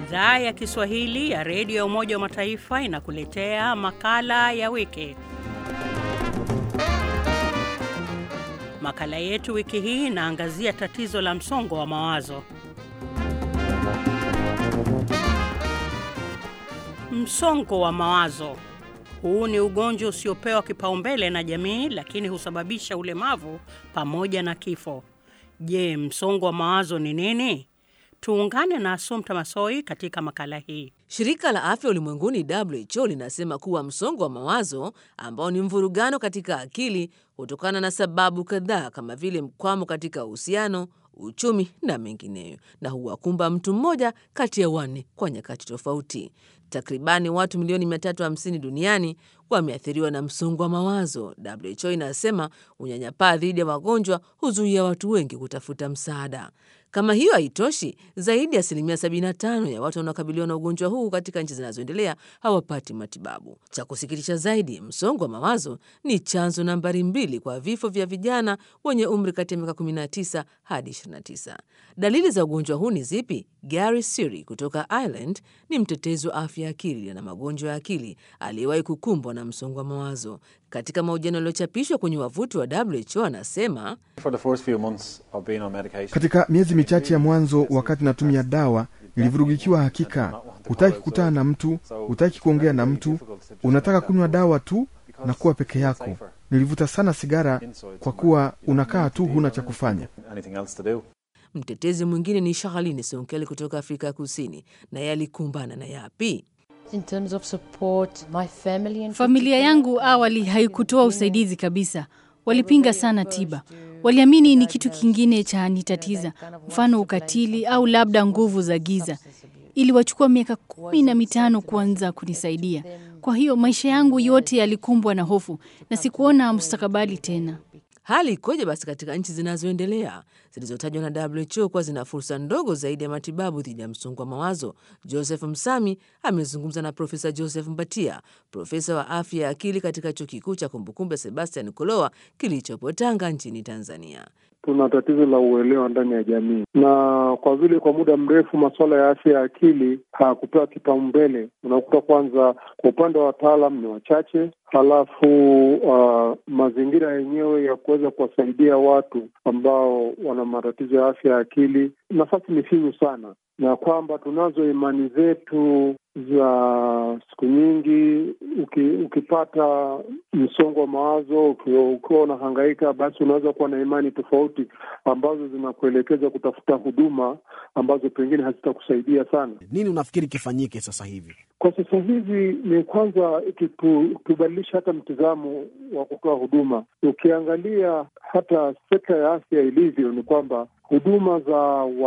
Idhaa ya Kiswahili ya redio ya Umoja wa Mataifa inakuletea makala ya wiki. Makala yetu wiki hii inaangazia tatizo la msongo wa mawazo. Msongo wa mawazo huu ni ugonjwa usiopewa kipaumbele na jamii, lakini husababisha ulemavu pamoja na kifo. Je, msongo wa mawazo ni nini? Tuungane na Asumta Masoi katika makala hii. Shirika la Afya Ulimwenguni WHO linasema kuwa msongo wa mawazo ambao ni mvurugano katika akili hutokana na sababu kadhaa kama vile mkwamo katika uhusiano, uchumi na mengineyo, na huwakumba mtu mmoja kati ya wanne kwa nyakati tofauti. Takribani watu milioni 350 duniani wameathiriwa na msongo wa mawazo. WHO inasema unyanyapaa dhidi ya wagonjwa huzuia watu wengi kutafuta msaada. Kama hiyo haitoshi, zaidi ya asilimia 75 ya watu wanaokabiliwa na ugonjwa huu katika nchi zinazoendelea hawapati matibabu. Cha kusikitisha zaidi, msongo wa mawazo ni chanzo nambari mbili kwa vifo vya vijana wenye umri kati ya miaka 19 hadi 29. Dalili za ugonjwa huu ni zipi? Gary Siri kutoka Ireland ni mtetezi wa afya ya akili na magonjwa ya akili aliyewahi kukumbwa na msongo wa mawazo. Katika mahojiano yaliyochapishwa kwenye wavuti wa WHO anasema katika miezi michache ya mwanzo, wakati natumia dawa, nilivurugikiwa. Hakika hutaki kukutana na mtu, hutaki kuongea na mtu, unataka kunywa dawa tu na kuwa peke yako. Nilivuta sana sigara kwa kuwa unakaa tu, huna cha kufanya. Mtetezi mwingine ni Shahaline Sonkeli kutoka Afrika ya Kusini, naye alikumbana na yapi? In terms of support, my family and Familia yangu awali haikutoa usaidizi kabisa. Walipinga sana tiba, waliamini ni kitu kingine cha nitatiza, mfano ukatili au labda nguvu za giza. Iliwachukua miaka kumi na mitano kuanza kunisaidia. Kwa hiyo maisha yangu yote yalikumbwa na hofu na sikuona mustakabali tena. Hali ikoje basi katika nchi zinazoendelea zilizotajwa na WHO kuwa zina fursa ndogo zaidi ya matibabu dhidi ya msongo wa mawazo? Joseph Msami amezungumza na Profesa Joseph Mbatia, profesa wa afya ya akili katika chuo kikuu cha kumbukumbu Sebastian Koloa kilichopo Tanga nchini Tanzania. Tuna tatizo la uelewa ndani ya jamii, na kwa vile kwa muda mrefu masuala ya afya ya akili hayakupewa kipaumbele, unakuta kwanza kwa upande wa wataalam ni wachache, halafu uh, mazingira yenyewe ya kuweza kuwasaidia watu ambao wana matatizo ya afya ya akili, nafasi ni finyu sana, na kwamba tunazo imani zetu za siku nyingi. Uki, ukipata msongo wa mawazo ukiwa unahangaika, basi unaweza kuwa na imani tofauti ambazo zinakuelekeza kutafuta huduma ambazo pengine hazitakusaidia sana. Nini unafikiri kifanyike sasa hivi? Kwa sasa hivi ni kwanza tubadilisha hata mtizamo wa kutoa huduma. Ukiangalia hata sekta ya afya ilivyo, ni kwamba huduma za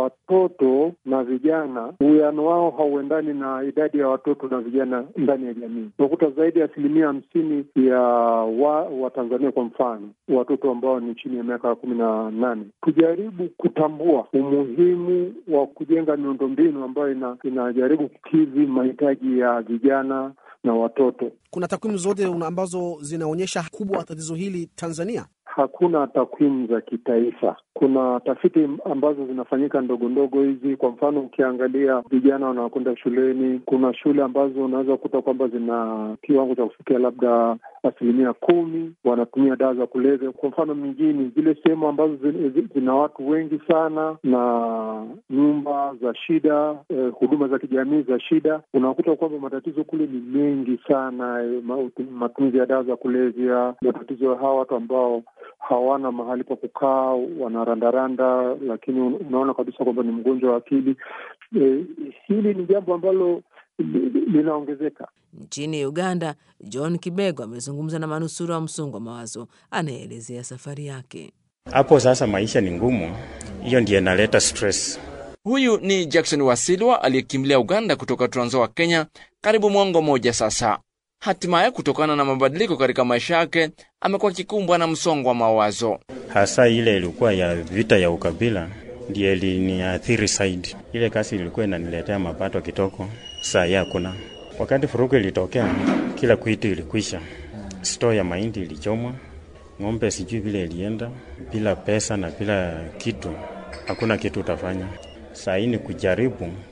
watoto na vijana, uwiano wao hauendani na idadi ya watoto na vijana ndani ya jamii. Unakuta zaidi ya asilimia hamsini ya Watanzania wa kwa mfano, watoto ambao ni chini ya miaka kumi na nane. Tujaribu kutambua umuhimu wa kujenga miundombinu ambayo ina, inajaribu kukidhi mahitaji ya vijana na watoto. Kuna takwimu zote ambazo zinaonyesha kubwa wa tatizo hili Tanzania? Hakuna takwimu za kitaifa. Kuna tafiti ambazo zinafanyika ndogo ndogo hizi. Kwa mfano, ukiangalia vijana wanaokwenda shuleni, kuna shule ambazo unaweza kukuta kwamba zina kiwango cha kufikia labda asilimia kumi wanatumia dawa za kulevya. Kwa mfano, mijini, zile sehemu ambazo zina watu wengi sana na nyumba za shida, eh, huduma za kijamii za shida, unakuta kwamba matatizo kule ni mengi sana, eh, matumizi ya dawa za kulevya, matatizo ya hawa watu ambao hawana mahali pa kukaa, wanarandaranda, lakini unaona kabisa kwamba ni mgonjwa wa akili. E, hili ni jambo ambalo linaongezeka. Nchini Uganda, John Kibego amezungumza na manusura wa msongo wa mawazo, anayeelezea safari yake. Hapo sasa maisha ni ngumu, hiyo ndiyo inaleta stress. Huyu ni Jackson Wasilwa aliyekimbilia Uganda kutoka Trans Nzoia, Kenya, karibu mwongo mmoja sasa. Hatimaye, kutokana na mabadiliko katika maisha yake, amekuwa akikumbwa na msongo wa mawazo. Hasa ile ilikuwa ya vita ya ukabila ndiyo iliniathiri zaidi. Ile kazi ilikuwa inaniletea mapato kitoko, saa hii hakuna. Wakati furuku ilitokea, kila kitu ilikwisha. Stoo ya mahindi ilichomwa, ng'ombe sijui vile ilienda, bila pesa na bila kitu, hakuna kitu utafanya. Saa hii ni kujaribu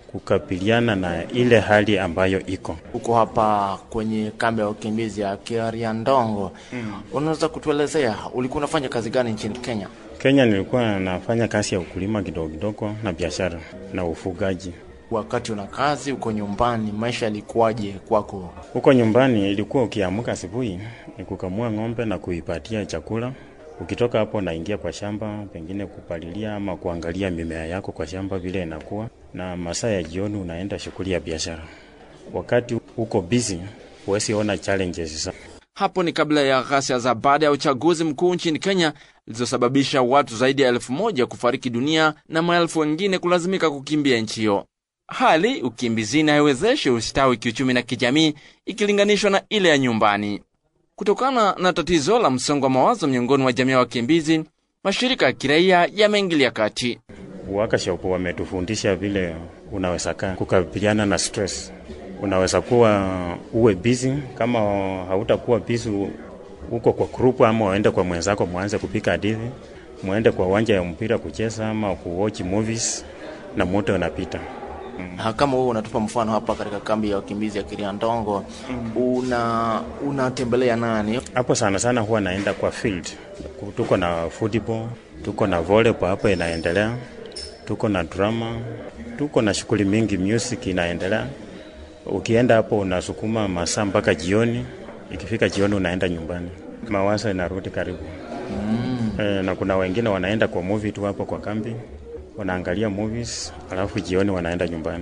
kukabiliana na ile hali ambayo iko Uko hapa kwenye kambi ya wakimbizi ya Kariandongo. Mm. Unaweza kutuelezea ulikuwa unafanya kazi gani nchini Kenya? Kenya. Nilikuwa nafanya kazi ya ukulima kidogo kidogo na biashara na ufugaji. Wakati una kazi uko nyumbani, maisha yalikuwaje kwako? Huko nyumbani ilikuwa ukiamka asubuhi ni kukamua ng'ombe na kuipatia chakula. Ukitoka hapo naingia kwa shamba, pengine kupalilia ama kuangalia mimea yako kwa shamba vile inakuwa, na masaa ya jioni unaenda shughuli ya biashara. Wakati uko busy, huwezi ona challenges sana. Hapo ni kabla ya ghasia za baada ya uchaguzi mkuu nchini Kenya zilizosababisha watu zaidi ya elfu moja kufariki dunia na maelfu wengine kulazimika kukimbia nchi hiyo. Hali ukimbizini haiwezeshi ustawi kiuchumi na kijamii ikilinganishwa na ile ya nyumbani. Kutokana na tatizo la msongo wa mawazo miongoni mwa jamii ya wakimbizi, mashirika ya kiraia yameingilia kati. Workshop wametufundisha vile unaweza kaa kukabiliana na stress. Unaweza kuwa uwe busy, kama hautakuwa busy uko kwa group, ama uende kwa mwenzako mwanze kupika hadithi, muende kwa uwanja ya mpira kucheza ama kuwatch movies na moto unapita. Mm. Kama wewe unatupa mfano hapa katika kambi ya wakimbizi ya Kiriandongo, mm. una unatembelea nani hapo? Sana sana huwa naenda kwa field. Tuko na football, tuko na volleyball hapo inaendelea, tuko na drama, tuko na shughuli mingi, music inaendelea. Ukienda hapo unasukuma masaa mpaka jioni, ikifika jioni unaenda nyumbani, mawazo inarudi karibu. mm. E, na kuna wengine wanaenda kwa movie tu hapo kwa kambi wanaangalia movies alafu jioni wanaenda nyumbani.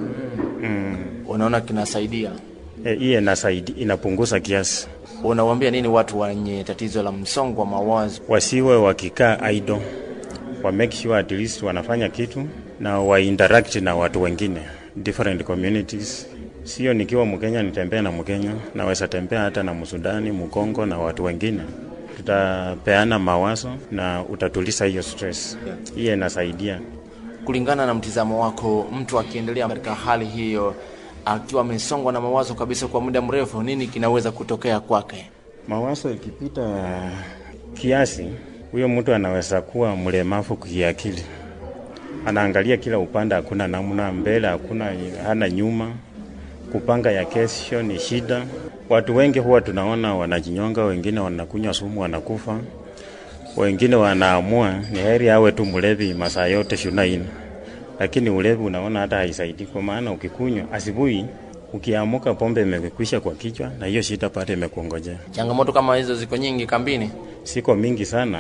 mm. Unaona kinasaidia hiyo? E, inasaidi, inapunguza kiasi. Unawaambia nini watu wenye tatizo la msongo wa mawazo? Wasiwe wakikaa idle, wa make sure at least wanafanya kitu na wa interact na watu wengine different communities. Sio nikiwa Mkenya nitembea na Mkenya, naweza tembea hata na Msudani, Mkongo na watu wengine tutapeana mawazo na utatuliza hiyo stress. Hiyo inasaidia. Kulingana na mtizamo wako, mtu akiendelea katika hali hiyo akiwa amesongwa na mawazo kabisa kwa muda mrefu, nini kinaweza kutokea kwake? Mawazo ikipita kiasi, huyo mtu anaweza kuwa mlemavu kiakili, anaangalia kila upande, hakuna namna, mbele hakuna, hana nyuma, kupanga ya kesho ni shida. Watu wengi huwa tunaona wanajinyonga, wengine wanakunywa sumu wanakufa, wengine wanaamua ni heri awe tu mlevi masaa yote shunaini, lakini ulevi unaona hata haisaidii, kwa maana ukikunywa asubuhi, ukiamuka pombe imekwisha kwa kichwa, na hiyo shida pale imekuongojea. Changamoto kama hizo ziko nyingi kambini, siko mingi sana,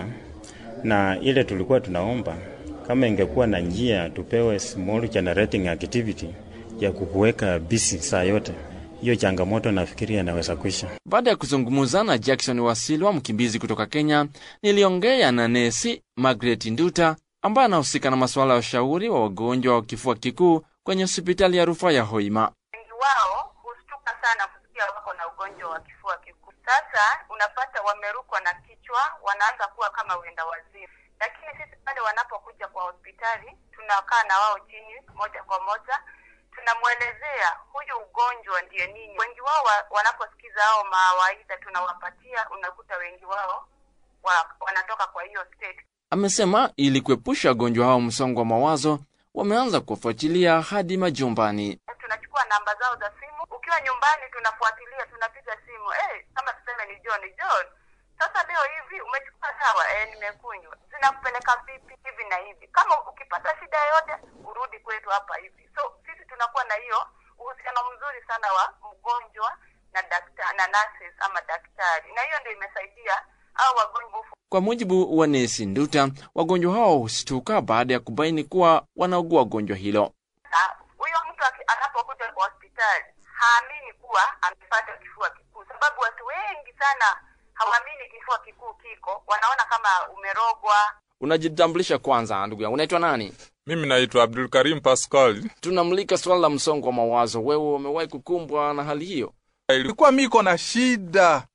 na ile tulikuwa tunaomba kama ingekuwa na njia tupewe small generating activity ya kukuweka busy saa yote hiyo changamoto nafikiri anaweza kuisha. Baada ya kuzungumza na Jackson Wasilwa, mkimbizi kutoka Kenya, niliongea na nesi Margaret Nduta ambaye anahusika na masuala ya ushauri wa wagonjwa wa kifua kikuu kwenye hospitali ya rufaa ya Hoima. Wengi wao hushtuka sana kusikia wako na ugonjwa wa kifua kikuu. Sasa unapata wamerukwa na kichwa, wanaanza kuwa kama wenda wazimu, lakini sisi pale wanapokuja kwa hospitali tunakaa na wao chini moja kwa moja tunamwelezea huyu ugonjwa ndiye nini. Wengi wao wa, wanaposikiza hao mawaidha tunawapatia, unakuta wengi wao wa, wanatoka kwa hiyo state. Amesema ili kuepusha wagonjwa hao msongo wa mawazo, wameanza kuwafuatilia hadi majumbani. Tunachukua namba zao za simu, ukiwa nyumbani tunafuatilia, tunapiga simu hey, kama tuseme ni John, John, sasa leo hivi umechukua dawa eh, nimekunywa, zinakupeleka vipi hivi na hivi. Kama ukipata shida yoyote urudi kwetu hapa hivi. So sisi tunakuwa na hiyo uhusiano mzuri sana wa mgonjwa na daktari na nurses ama daktari, na hiyo ndio imesaidia au wagonjwa. Kwa mujibu wa nesi Nduta, wagonjwa hao hushtuka baada ya kubaini kuwa wanaugua gonjwa hilo. Huyo mtu anapokuja kwa hospitali haamini kuwa amepata kifua kikuu, sababu watu wengi sana hawaamini kifua kikuu kiko, wanaona kama umerogwa. Unajitambulisha kwanza, ndugu yangu, unaitwa nani? Mimi naitwa Abdul Karim Pascal. Tunamulika swala la msongo wa mawazo. Wewe umewahi kukumbwa na hali hiyo? Ilikuwa miko na shida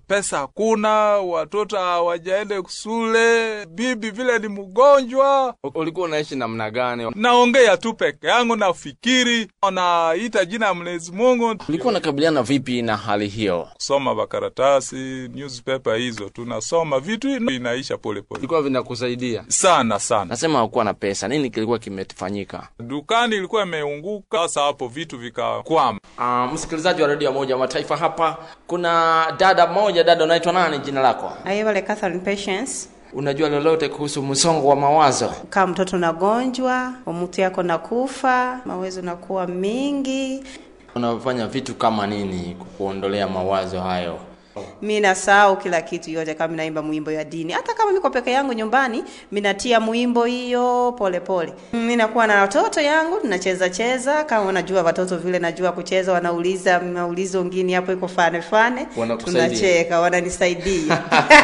pesa hakuna, watoto hawajaende shule, bibi vile ni mgonjwa. Ulikuwa unaishi namna gani? Naongea tu peke yangu, nafikiri, naita jina ya Mwenyezi Mungu. Ulikuwa unakabiliana vipi na hali hiyo? Kusoma makaratasi, newspaper hizo, tunasoma vitu inaisha polepole. Vilikuwa vinakusaidia sana sana. Nasema hakuwa na pesa, nini kilikuwa kimefanyika? Dukani ilikuwa imeunguka, sasa hapo vitu vikakwama. Uh, msikilizaji wa redio ya Umoja wa Mataifa, hapa kuna dada mmoja. Dada, unaitwa nani? Jina lako? Ayebale Catherine Patience. Unajua lolote kuhusu msongo wa mawazo? Kama mtoto nagonjwa, mtu yako nakufa, mawazo nakuwa mingi. Unafanya vitu kama nini kukuondolea mawazo hayo? mi nasahau kila kitu yote kama naimba mwimbo ya dini hata kama niko peke yangu nyumbani minatia mwimbo hiyo polepole mi nakuwa na watoto yangu tunacheza cheza kama unajua watoto vile najua kucheza wanauliza maulizo ngine hapo iko fane fane Wanakusaidia. tunacheka wananisaidia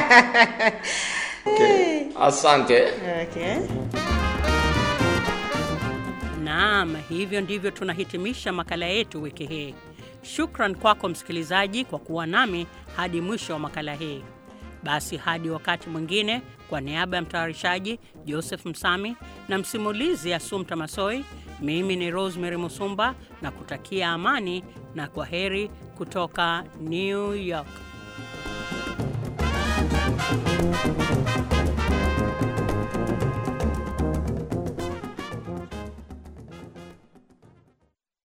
Okay. Asante. okay. Naam, hivyo ndivyo tunahitimisha makala yetu wiki hii. Shukran kwako msikilizaji kwa kuwa nami hadi mwisho wa makala hii. Basi hadi wakati mwingine, kwa niaba ya mtayarishaji Joseph Msami na msimulizi Asumta Masoi, mimi ni Rosemary Musumba na kutakia amani na kwa heri kutoka New York.